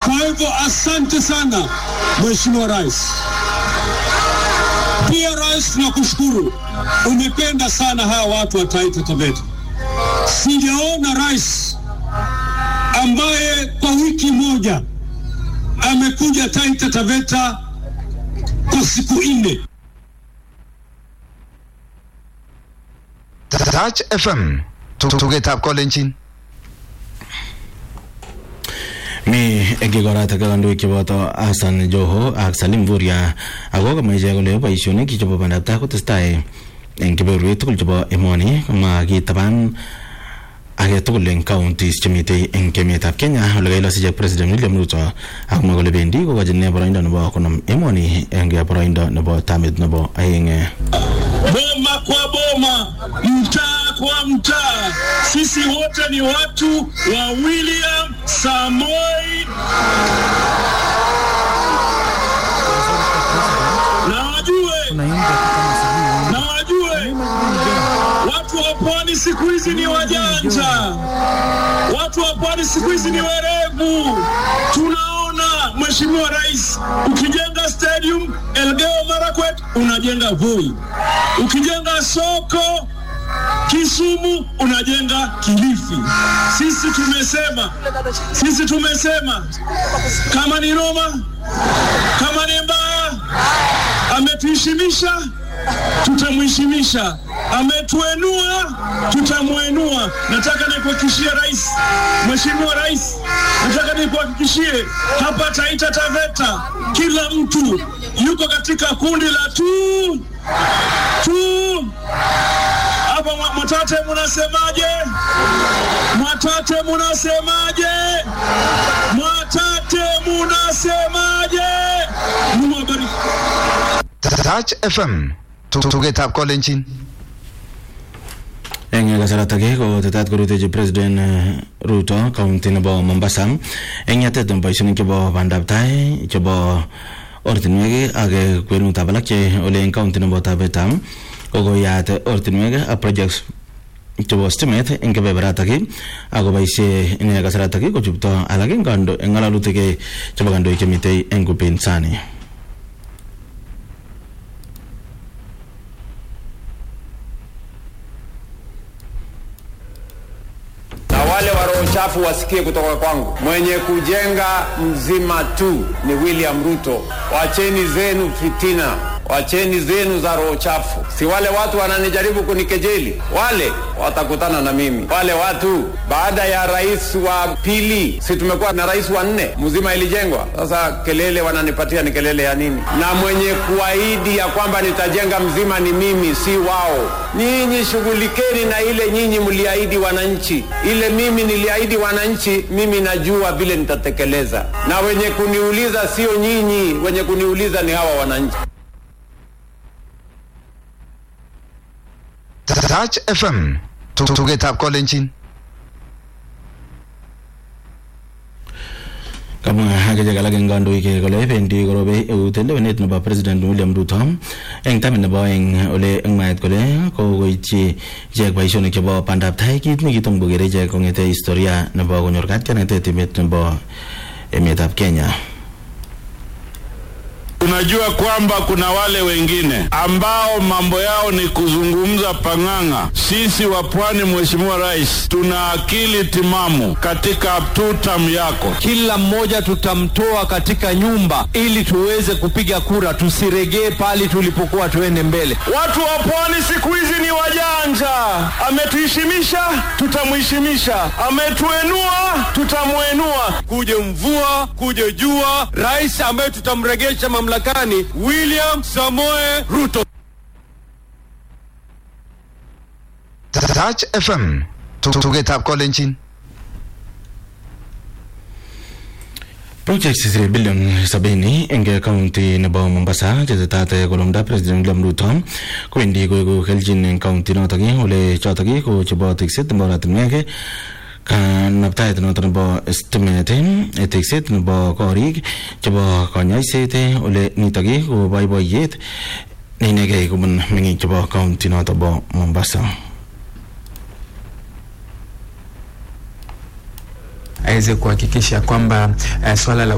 Kwa hivyo asante sana Mheshimiwa Rais. Pia Rais, tunakushukuru, umependa sana hawa watu wa Taita Taveta. Sijaona rais ambaye kwa wiki moja amekuja Taita Taveta kwa siku nne. Touch FM tugetab kolenjin mi eng kikoratak kandoik cheboto Hassan Joho ak Salim Vuria ako kamwa ichek kole boisionik chebo bandab tai kotestai eng kebeberwek tugul chebo emoni makitaban age tugul eng counties chemitei eng emetab Kenya ole kailos ichek President William Ruto akomwa kole bendi kokochin ine boroindo nebo konom emoni eng boroindo nebo tamit nebo aeng boma kwa boma, mtaa kwa mtaa. Sisi wote ni watu wa William Samoei na wajue, na wajue watu wa pwani siku hizi ni wajanja, watu wa pwani siku hizi ni werevu. Tunaona Mheshimiwa Rais, ukijenga stadium Elgeyo Marakwet unajenga Voi, ukijenga soko Kisumu unajenga Kilifi. Sisi tumesema, sisi tumesema kama ni Roma, kama ni mbaya, ametuheshimisha tutamheshimisha, ametuenua tutamwenua. Nataka nikuhakikishie rais, Mheshimiwa Rais, nataka nikuhakikishie hapa Taita Taveta kila mtu yuko katika kundi la tu tu hapa Mwa- Mwatate munasemaje? Mwatate munasemaje? Mwatate munasemaje? Mungu awabariki. Touch FM tugetab kolenjin eng kasarata ake ko tetat korutechi president eh, Ruto county nebo Mombasa eng yatet nebo boisionik chebo bandab tai chebo ortinwek ak eh, kwenutab alak che ole eng county nebo Taveta kokoyat ortinwek ak projects chebo stimet eng kebeberatak akoboisie ine kasaratak kochupto alak eng kando- eng ngalalutik eh, chebo kandoik chemitei eng upinzani na wale wa roho chafu wasikie kutoka kwangu. Mwenye kujenga mzima tu ni William Ruto. Wacheni zenu fitina, wacheni zenu za roho chafu. Si wale watu wananijaribu kunikejeli, wale watakutana na mimi. Wale watu baada ya rais wa pili, si tumekuwa na rais wa nne, mzima ilijengwa. Sasa kelele wananipatia ni kelele ya nini? Na mwenye kuahidi ya kwamba nitajenga mzima ni mimi, si wao. Nyinyi shughulikeni na ile nyinyi mliahidi wananchi, ile mimi niliahidi wananchi, mimi najua vile nitatekeleza. Na wenye kuniuliza sio nyinyi, wenye kuniuliza ni hawa wananchi. Touch FM tugetab kolenjin kamwa akichek alak eng kandoik kole bendi korobe eut lewenet nebo president William Ruto eng tamit nebo aeng ole eng mwaet kole kokoityi ichek boisionik chebo bandab tai kit nekitom kokere ichek kongete historia nebo konyor katianetet emet nebo emetab Kenya Tunajua kwamba kuna wale wengine ambao mambo yao ni kuzungumza pang'ang'a. Sisi wa pwani, Mheshimiwa Rais, tuna akili timamu katika tutam yako. kila mmoja tutamtoa katika nyumba ili tuweze kupiga kura, tusiregee pali tulipokuwa, tuende mbele. Watu wa pwani siku hizi ni wajanja. Ametuheshimisha, tutamheshimisha. Ametuenua, tutamwenua. Kuje mvua, kuje jua, rais ambaye tutamregesha mamlakani William Samoe Ruto. Touch FM tugetab kolenjin project sisire bilion sabini eng county nebo Mombasa chetetat kolumda president William Ruto kowendi koeku kelchin eng county notok ole chotok ko chebo tekset nebo oratinwek kanaptaet noto nebo stimet tekset nebo korik chebo konyoiset ole nitok ko boiboiyet neinegei kobun meng'ik chebo county noto bo Mombasa aweze kuhakikisha kwamba uh, swala la